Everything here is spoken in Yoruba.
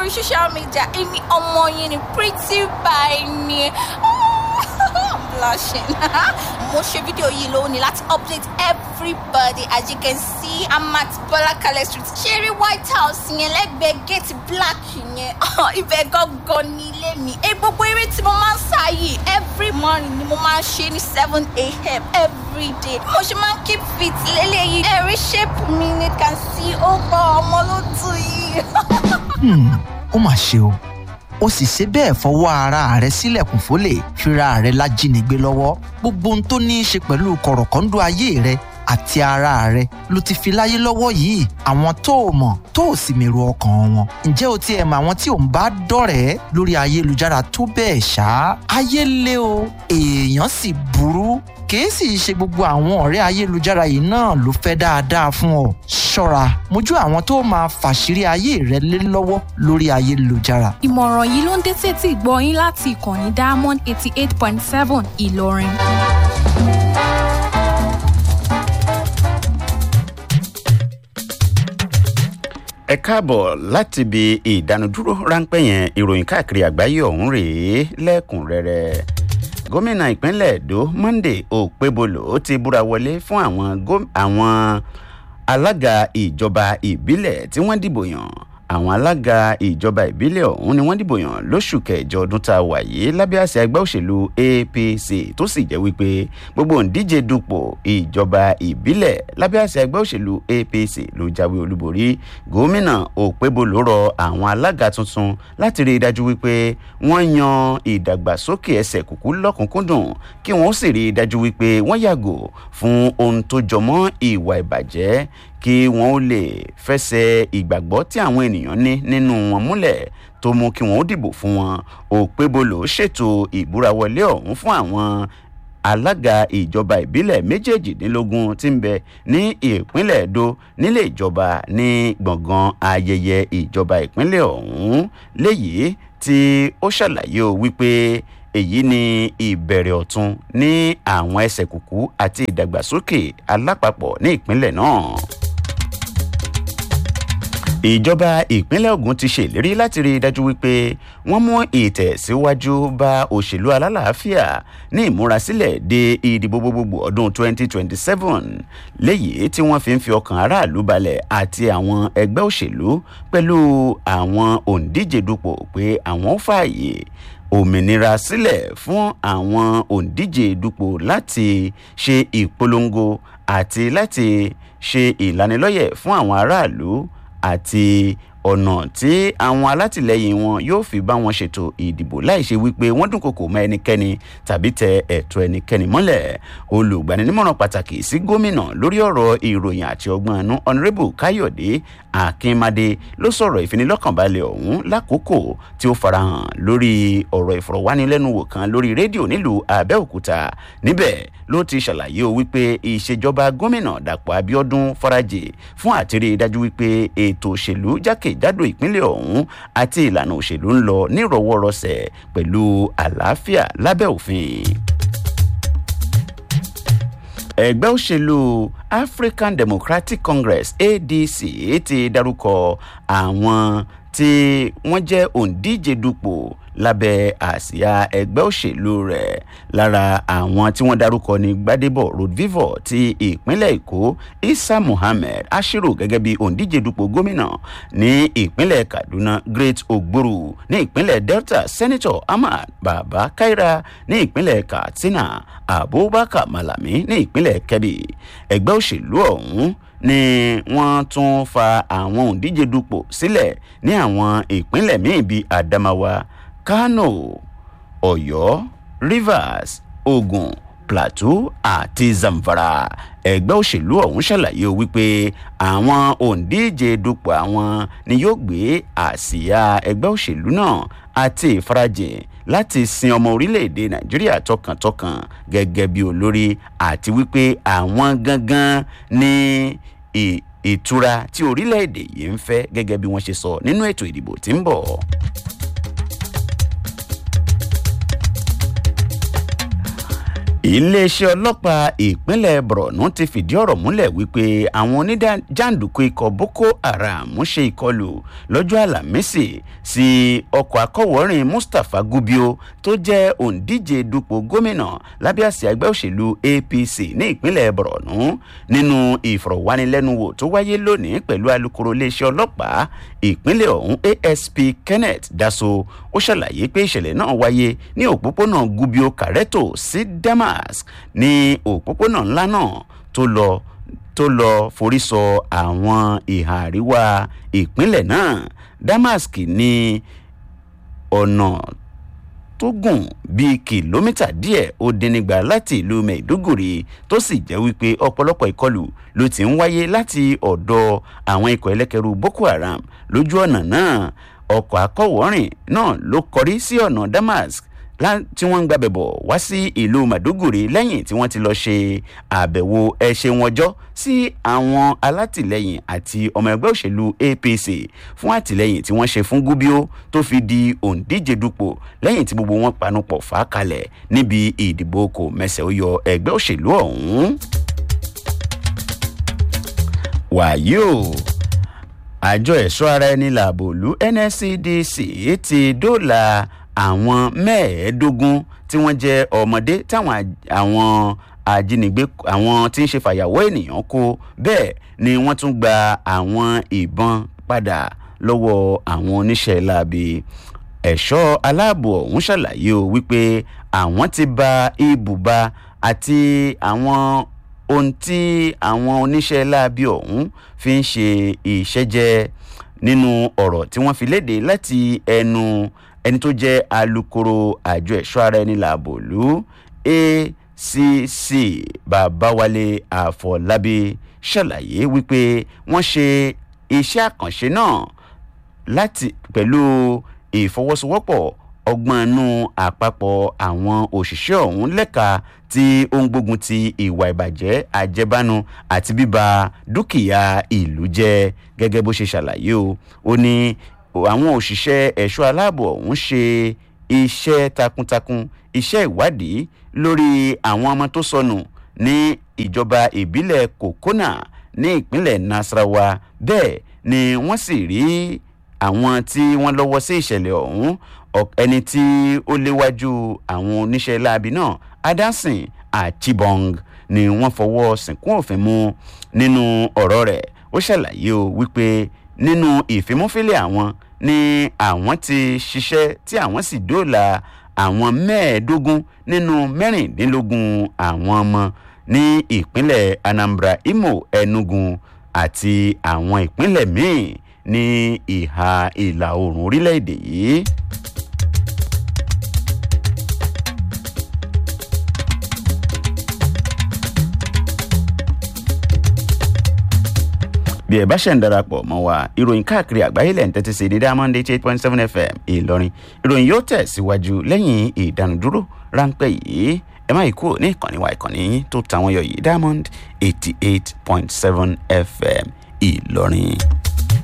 lórí social media èmi ọmọ yín ni pretty by ni I'm blushing mo ṣe fídíò yìí lónìí láti update everybody as you can see I'm at Bọ́lákalẹ̀ street ṣeré white house yẹn lẹ́gbẹ̀ẹ́ gate black yẹn ibẹ̀ gangan ní ilé mi ẹ gbogbo eré tí mo máa ń sá yìí every morning ni mo máa ń ṣe ní seven a.m. every day mo ṣe máa ń keep fit lélẹ́yìí ẹ̀rí shape mi ni can see ó gbọ́ ọmọ ló tù yìí. ó mà ṣe o ó sì ṣe bẹ́ẹ̀ fọwọ́ ara rẹ̀ sílẹ̀kùn fólè fira rẹ̀ lájínigbé lọ́wọ́ gbogbo ohun tó ní í ṣe pẹ̀lú kọ̀rọ̀kọ́ńdọ́ ayé rẹ̀ àti ara rẹ̀ ló ti fi láyé lọ́wọ́ yìí àwọn tó o mọ̀ tó o sì mèrò ọkàn wọn ǹjẹ́ o tiẹ̀ mọ̀ àwọn tí ò ń bá dọ̀rẹ́ lórí ayélujára tó bẹ́ẹ̀ ṣá ayé lé o èèyàn sì burú kìí sì ṣe gbogbo àwọn ọ̀rẹ́ ayélujára yìí náà ló fẹ́ dáadáa fún ọ ṣọ́ra mójú àwọn tó máa fàṣírí ayé rẹ lé lọ́wọ́ lórí ayélujára ìmọ̀ràn yìí ló ń dé sétí ìgbọ́ yín láti ìkànnì diamond eighty eight point seven ìlọrin. ẹ káàbọ̀ láti ibi ìdánudúró ráńpẹ́ yẹn ìròyìn káàkiri àgbáyé ọ̀hún rèé lẹ́kùnrẹ́rẹ́ gómìnà ìpínlẹ̀ èdò monday òpébolo ti búra wọlé fún àwọn góm- àwọn alága ìjọba ìbílẹ̀ tí wọ́n dìbò yàn àwọn alága ìjọba ìbílẹ̀ ọ̀hún ni wọ́n dìbò yàn lóṣù kẹjọ ọdún tá a wà yìí lábẹ́ àṣẹ ẹgbẹ́ òṣèlú apc tó sì jẹ́ wípé gbogbo òǹdíje dupò ìjọba ìbílẹ̀ lábẹ́ àṣẹ ẹgbẹ́ òṣèlú apc ló jáwé olúborí gómìnà òpébolo rọ àwọn alága tuntun láti rí i dájú wípé wọ́n yan ìdàgbàsókè ẹsẹ̀ kúkú lọ́kùnkúndùn kí wọ́n sì rí i dájú wípé wọ́n yàgò fún ohun tó jọmọ́ ìwà ìbàjẹ́ kí wọ́n ó lè fẹsẹ̀ ìgbàgbọ́ tí àwọn ènìyàn ní nínú wọn múlẹ̀ tó mú kí wọ́n ó dìbò fún wọn òpébolo ṣètò ìbúrawọlé ọ̀hún fún àwọn alága ìjọba ìbílẹ̀ méjèèjìdínlógún tí ń bẹ ní ìpínlẹ̀ èdò nílé ìjọba ní gbọ̀ngàn ayẹyẹ ìjọba ìpínlẹ̀ ọ̀hún léyìí tí ó ṣàlàyé o wípé èyí ni ìbẹ̀rẹ̀ ọ̀tun ní àwọn ẹsẹ̀ kùkú àti ìdàgbàsókè alápapọ̀ ní ìpínlẹ̀ náà ìjọba ìpínlẹ̀ ogun ti ṣèlérí láti rí i dájú wípé wọ́n mú ìtẹ̀síwájú bá òṣèlú alálàáfíà ní ìmúrasílẹ̀ de ìdìbò gbogbogbò ọdún 2027 léyìí tí wọ́n fi ń fi ọkàn aráàlú balẹ̀ àti àwọn ẹgbẹ́ òṣèlú pẹ̀lú àwọn òǹdíje dupò pé àwọn ó fààyè òmìnira sílẹ̀ fún àwọn òǹdíje dupò láti ṣe ìpolongo àti láti ṣe ìlanilọ́yẹ̀ fún àwọn aráàlú àti ọ̀nà tí àwọn alátìlẹyìn wọn yóò fi bá wọn ṣètò ìdìbò láì ṣe wípé wọ́n dúnkokò mọ́ ẹnikẹ́ni tàbí tẹ ẹ̀tọ́ ẹnikẹ́ni mọ́lẹ̀ olùgbaninímọ̀ràn pàtàkì sí gómìnà lórí ọ̀rọ̀ ìròyìn àti ọgbọ́n àánú honorable káyọ̀dé akínmadé ló sọ̀rọ̀ ìfinilọ́kànbalẹ̀ ọ̀hún lákòókò tí ó farahàn lórí ọ̀rọ̀ ìfọ̀rọ̀wánilẹ́nuwò kan lórí rédíò nílùú abẹ́òkúta níbẹ̀ ló ti ṣàlàyé o wípé ìṣèjọba gómìnà dàpọ̀ abiodun farajì fún àtìrí dájú wípé ètò òṣèlú jákèjádò ìpínlẹ̀ ọ̀hún àti ìlànà òṣèlú ń lọ nírọ̀wọ́rọsẹ̀ pẹ̀lú àlàáfíà lábẹ́ òfin ẹgbẹ́ òṣèlú african democratic congress adc ti darúkọ àwọn tí wọ́n jẹ́ òǹdíje dupò lábẹ́ àsíá ẹgbẹ́ òṣèlú rẹ̀ lára àwọn tí wọ́n darúkọ ní gbadebo rodvivo ti ìpínlẹ̀ èkó isa muhammed ashiru gẹ́gẹ́ bí òǹdíje dupò gómìnà ní ìpínlẹ̀ kaduna great ogboru ní ìpínlẹ̀ delta senator ahmad baba kaira ní ìpínlẹ̀ katsina abubakar malami ní ìpínlẹ̀ kebbi ẹgbẹ́ òṣèlú ọ̀hún ni wọ́n tún fa àwọn òǹdíje dupò sílẹ̀ ní àwọn ìpínlẹ̀ míì bíi adamawa kano ọ̀yọ́ rivers ogun plateau àti zamfara ẹgbẹ́ òṣèlú ọ̀hún ṣàlàyé wípé àwọn òǹdíje dupò àwọn ni yóò gbé àsíá ẹgbẹ́ òṣèlú náà àti ìfarajìn láti sin ọmọ orílẹ̀-èdè nàìjíríà tọkàntọkàn gẹ́gẹ́ bí olórí àti wípé àwọn gangan ní ìtura tí orílẹ̀-èdè yìí ń fẹ́ gẹ́gẹ́ bí wọ́n ṣe sọ nínú ètò ìdìbò tí ń bọ̀. iléeṣẹ́ ọlọ́pàá ìpínlẹ̀ borno ti fìdí ọ̀rọ̀ múlẹ̀ wípé àwọn oníjàǹdùkú ikọ̀ boko haram ṣe ìkọlù lọ́jọ́ àlàmísì sí ọkọ̀ akọ̀wọ́rìn mustapha gubio tó jẹ́ òǹdíje dupò gómìnà lábẹ́ àsíá ẹgbẹ́ òṣèlú apc ní ìpínlẹ̀ borno nínú ìfọ̀rọ̀wánilẹ́nuwò tó wáyé lónìí pẹ̀lú alūkkóró iléeṣẹ́ ọlọ́pàá ìpínlẹ̀ ọ̀hún asp kenneth daso ó ṣàlàyé pé ìṣẹ̀lẹ̀ náà wáyé ní òpópónà gubio kareto sí damask ní òpópónà ńlá náà tó lọ tó lọ forí sọ àwọn ìhà àríwá ìpínlẹ̀ náà damask ní ọ̀nà tó gùn bíi kìlómítà díẹ̀ ó dín nígbà láti ìlú maiduguri tó sì jẹ́ wípé ọ̀pọ̀lọpọ̀ ìkọlù ló ti ń wáyé láti ọ̀dọ̀ àwọn ikọ̀ ẹlẹ́kẹ̀rú boko haram lójú ọ̀nà náà ọkọ̀ akọ̀wọ́rìn náà ló kọrí sí ọ̀nà damask tí wọ́n ń gbàbẹ̀ bọ̀ wá sí ìlú maduguri lẹ́yìn tí wọ́n ti lọ ṣe àbẹ̀wò ẹ̀ṣẹ̀ wọn jọ́ sí àwọn alátìlẹyìn àti ọmọ ẹgbẹ́ òṣèlú apc fún àtìlẹyìn tí wọ́n ṣe fún gúbíó tó fi di òǹdíje dupò lẹ́yìn tí gbogbo wọn panupọ̀ fà á kalẹ̀ níbi ìdìbò kò mẹsẹ̀ ó yọ ẹgbẹ́ òṣèlú ọ̀hún. wàyí o àjọ ẹ̀ṣọ́ ara ẹni làbòlú nscdc ti dóòlà àwọn mẹ́ẹ̀ẹ́dógún tí wọ́n jẹ́ ọmọdé táwọn àwọn ajínigbé àwọn tí ń ṣe fàyàwọ́ ènìyàn kó bẹ́ẹ̀ ni wọ́n tún gba àwọn ìbọn padà lọ́wọ́ àwọn oníṣẹ́ láabi ẹ̀ṣọ́ aláàbò ọ̀hún ṣàlàyé o wípé àwọn ti ba ibùba àti àwọn ohun tí àwọn oníṣẹ́ láabi ọ̀hún fi ń ṣe ìṣẹ́jẹ́ nínú ọ̀rọ̀ tí wọ́n fi léde láti ẹnu ẹni tó jẹ́ alūkkóró àjọ ẹ̀ṣọ́ ara ẹni làbòlú acc babawale àfọlábí ṣàlàyé wípé wọ́n ṣe iṣẹ́ àkànṣe náà láti pẹ̀lú ìfọwọ́sowọ́pọ̀ ọgbọ́n inú àpapọ̀ àwọn òṣìṣẹ́ ọ̀hún lẹ́ka tí ó ń gbógun ti ìwà ìbàjẹ́ àjẹbánu àti bíba dúkìá ìlú jẹ́ gẹ́gẹ́ bó ṣe ṣàlàyé o ó ní àwọn òṣìṣẹ́ ẹ̀ṣọ́ aláàbò ọ̀hún ṣe iṣẹ́ takuntakun iṣẹ́ ìwádìí lórí àwọn ọmọ tó sọnù ní ìjọba ìbílẹ̀ kokona ní ìpínlẹ̀ nasarawa bẹ́ẹ̀ ni wọ́n sì rí àwọn tí wọ́n lọ́wọ́ sí ìṣẹ̀lẹ̀ ọ̀hún ẹni tí ó léwájú àwọn oníṣẹ́ láabi náà adansin achibong ni wọ́n fọwọ́ sìnkún òfin mú nínú ọ̀rọ̀ rẹ̀ ó ṣàlàyé o wípé nínú ìfimúfilẹ̀ àwọn ni àwọn ti ṣiṣẹ́ tí àwọn sì dóòlà àwọn mẹ́ẹ̀ẹ́dógún nínú mẹ́rìndínlógún àwọn ọmọ ní ìpínlẹ̀ anambra imo enugu àti àwọn ìpínlẹ̀ míì ní ìhà ìlà oòrùn orílẹ̀-èdè yìí. bí ẹ bá ṣẹ̀ ń darapọ̀ mọ́ wa ìròyìn káàkiri àgbáyé lẹ́yìn tẹ́tí sí ní diamond eight point seven fm ìlọrin ìròyìn yóò tẹ̀síwájú lẹ́yìn ìdánudúró ráńpẹ́ yìí ẹ má kúrò ní ìkànnì wa ìkànnì yín tó tàwọn yọ yìí diamond eighty eight point seven fm ìlọrin.